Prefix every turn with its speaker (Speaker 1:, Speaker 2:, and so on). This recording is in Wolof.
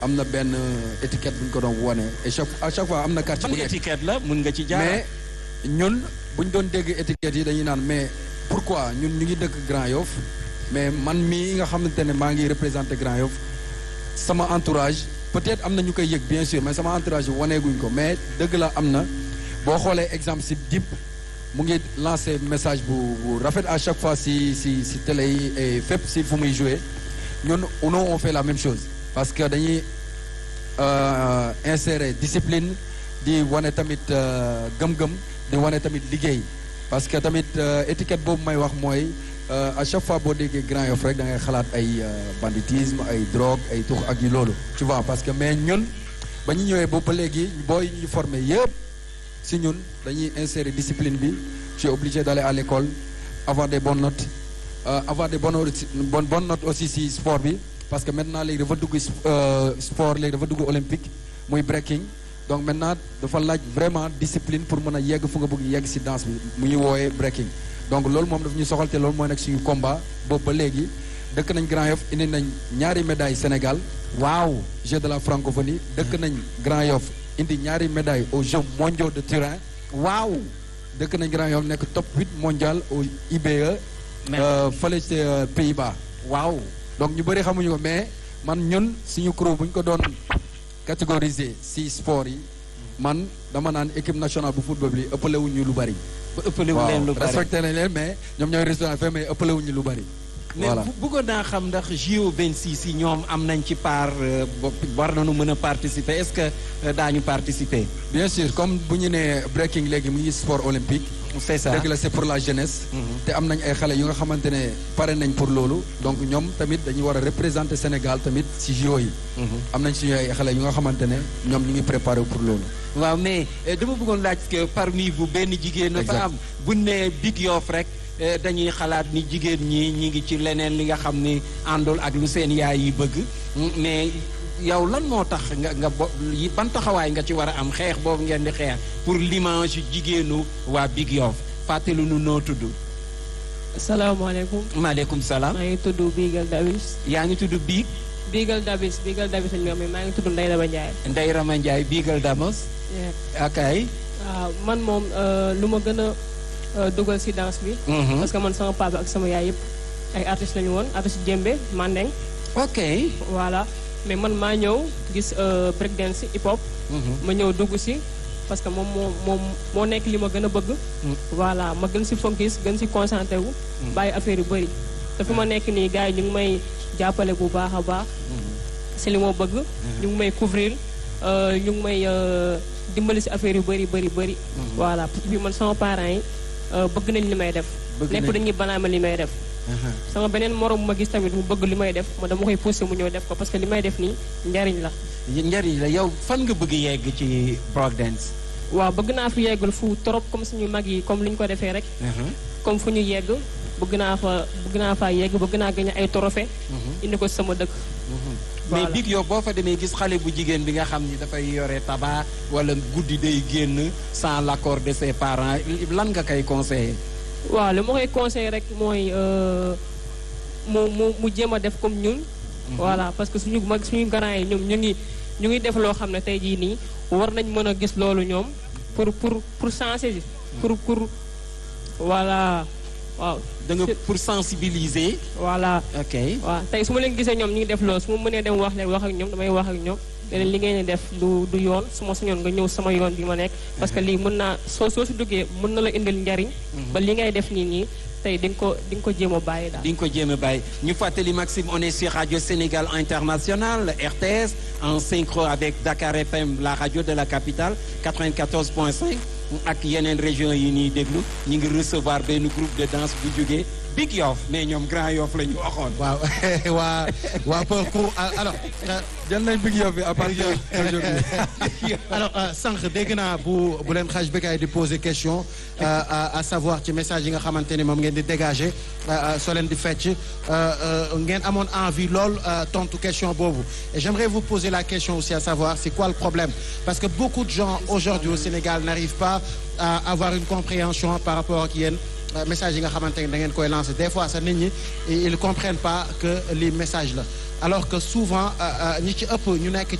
Speaker 1: am na benn étiquette bu ñu ko doon wone et chaque à chaque fois am na quartier
Speaker 2: ban
Speaker 1: bu nekk
Speaker 2: étiquette la mun nga ci jaar
Speaker 1: mais ñun bu ñu doon dégg étiquette yi dañuy naan mais pourquoi ñun ñu ngi dëkk Grand Yoff mais man mii nga xamante ne maa ngi représenté Grand Yoff sama entourage peut-être am na ñu koy yëg bien sûr mais sama entourage yi waneeguñ ko mais dëgg la am na boo xoolee exemple si Dip mu ngi lancé message bu bu rafet à chaque fois si si si télé yi et fépp si fu muy joué ñun nous on fait la même chose parce que dañuy euh, insérer discipline di wane tamit euh, gëm-gëm di wane tamit liggéey parce que tamit euh, étiquette boobu may wax mooy euh, à chaque fois boo déggee Grand Yoff rek da ngay xalaat ay euh, banditisme ay drogue ay tux ak yu loolu tu vois parce que mais ñun ba ñu ñëwee boobu ba léegi booy ñu formé yëpp si ñun dañuy insérer discipline bi tu es obligé d'aller à l'école avoir des bonnes notes euh, avoir des bonnes aussi- bonnes bonnes notes aussi si sport bi parce que maintenant léegi dafa dugg euh, sport léegi dafa dugg olympique muy breaking donc maintenant dafa laaj vraiment discipline pour mën a yegg fu nga bëgg yegg si danse bi mu ñu wooyee breaking donc loolu moom daf ñu soxal te loolu mooy nekk suñu combat boobu ba léegi dëkk nañ Grand Yoff indi nañ ñaari médaille Sénégal
Speaker 2: waaw
Speaker 1: Jeux de la francophonie dëkk nañ Grand Yoff indi ñaari médaille aux Jeux mondiaux de Turin
Speaker 2: waaw
Speaker 1: dëkk nañ Grand Yoff nekk top 8 mondial au IBE
Speaker 2: Mais-
Speaker 1: euh, fële ci euh, Pays-Bas
Speaker 2: waaw
Speaker 1: donc ñu bëri xamuñu ko mais man ñun suñu crew bu ñu ko doon catégoriser si sport yi man dama naan équipe nationale bu football bi ëppale wuñu lu bari
Speaker 2: ba ëppale wu leen lu bari
Speaker 1: respecté nañ leen mais ñoom ñooy restaurant fait mais ëppale wuñu lu bari
Speaker 2: mais
Speaker 1: voilà
Speaker 2: bu- bëggoon naa xam ndax JO 26 yi ñoom am nañ ci part euh, bo- war nañu mën a participer est-ce que euh, daañu participer
Speaker 1: bien sûr comme bu ñu nee breaking léegi mu ngi sport olympique
Speaker 2: c'est ça
Speaker 1: dëgg la c'est pour la jeunesse
Speaker 2: Mhm.
Speaker 1: te am nañ ay xale yu nga xamante ne pare nañ pour loolu donc ñoom tamit dañuy war a représenter Sénégal tamit si JO yi
Speaker 2: Mhm.
Speaker 1: am nañ suñu ay xale yu nga xamante ne ñoom ñu ngi préparé pour loolu
Speaker 2: waaw mais euh, dama bëggoon laaj que parmi vous benn jigéen na fa
Speaker 1: Exact.
Speaker 2: am bu ne Big Yoff rek euh, dañuy xalaat ni jigéen ñi ñi ngi ci leneen li nga xam ni àndul ak lu seen yaay yi bëgg Mm, mais yow lan moo tax nga nga bo yi ban taxawaay nga ci war a am xeex boobu ngeen di xeex pour l'image yu jigéenu waa Big Yoff fàttali nu noo tudd
Speaker 3: salaamaaleykum
Speaker 2: maaleykum salaam
Speaker 3: maa ngi tudd Bigal Davis
Speaker 2: yaa ngi tudd Big
Speaker 3: Bigal Davis Bigal Davis lañ ma maa ngi tudd Ndeye Daba Ndiaye.
Speaker 2: Ndeye Rama Ndiaye Bigal Damos akay
Speaker 3: waaw man moom euh, lu ma gën a euh, dugal si danse bi.
Speaker 2: Mhm.
Speaker 3: parce que man sama papa ak sama yaay yëpp ay artistes lañu woon artiste Djembe Mandeng
Speaker 2: ok
Speaker 3: voilà mais man maa ñëw gis euh, break dance hip hop.
Speaker 2: Mhm.
Speaker 3: ma ñëw dugg si parce que moom moo moom moo nekk li ma gën a bëgg. voilà ma gën si focus gën si concentré wu. bàyyi affaire yu bëri. te fi ma nekk nii gars yi ñu ngi may jàppale bu baax a baax. si li ma bëgg. ñu ngi may couvrir euh, ñu ngi may euh, dimbali si affaire yu bëri bëri bëri. voilà puis man sama parents yi euh, bëgg nañ li may def.
Speaker 2: Bëgg
Speaker 3: nepp
Speaker 2: nañ.
Speaker 3: dañuy banaama li may def.
Speaker 2: Aha.
Speaker 3: sama beneen morom ma gis tamit mu bëgg li may def ma dama koy poussé mu ñëw def ko parce que li may def nii njariñ la.
Speaker 2: njariñ la yow fan nga bëgg yegg ci break dance
Speaker 3: waaw bëgg naa fi yeggul fu trop comme suñu mag yi comme li ñu ko defee rek. comme fu ñu yegg bëgg naa fa bëgg naa faa yegg bëgg naa gagné ay trophée indi ko sama dëkk.
Speaker 2: mais
Speaker 3: Voilà.
Speaker 2: Big Yoff boo fa demee gis xale bu jigéen bi nga xam ni dafay yore tabac wala guddi day génn sans l'accord de ses parents lan nga koy conseiller
Speaker 3: waaw li ma koy conseillé rek mooy euh, mu mu mu jéem a def comme ñun. voilà parce que suñu mag suñu grand yi ñoom ñu ngi ñu ngi def loo xam ne tey jii nii war nañ mën a gis loolu ñoom pour pour pour changer pour pour voilà waaw.
Speaker 2: da nga pour sensibiliser
Speaker 3: voilà.
Speaker 2: ok
Speaker 3: waaw tey su ma leen gisee ñoom ñu ngi def loolu su ma mënee dem wax leen wax ak ñoom damay wax ak ñoom leneen li ngeen di def du du yoon su ma sañoon nga ñëw sama yoon bi ma nekk parce que lii mën naa soo soo si duggee mën na la indil njariñ ba li ngay def nii nii tey di nga ko di nga ko jéem a bàyyi daal
Speaker 2: di nga ko jéem a bàyyi ñu fàttali Maxime on est sur Radio Sénégal International RTS en synchro avec Dakar FM la radio de la capitale 94.5 ak yeneen région yi ñuy déglu ñu ngi recevoir benn groupe de danse bu jógee Big Yoff mais ñoom Grand Yoff la ñu waxoon
Speaker 4: waaw waa waa parcours alors euh,
Speaker 1: jël nañ Big Yoff bi à partir d'aujourd'hui
Speaker 4: alors euh, sànq dégg naa bu bu leen xaj Bécaye di poser question euh, à, à savoir ci message yi nga xamante ni moom ngeen di dégager euh, euh, soo leen di fecc euh, euh, ngeen amoon envie lool euh, tontu question boobu et j'aimerais vous poser la question aussi à savoir c'est quoi le problème parce que beaucoup de gens aujourd'hui au Sénégal n'arrivent pas à avoir une compréhension par rapport ak yéen message yi nga xamante ne da ngeen koy lancer des fois sax nit ñi ils comprennent pas que lii message la alors que souvent ñi ci ëpp ñu nekk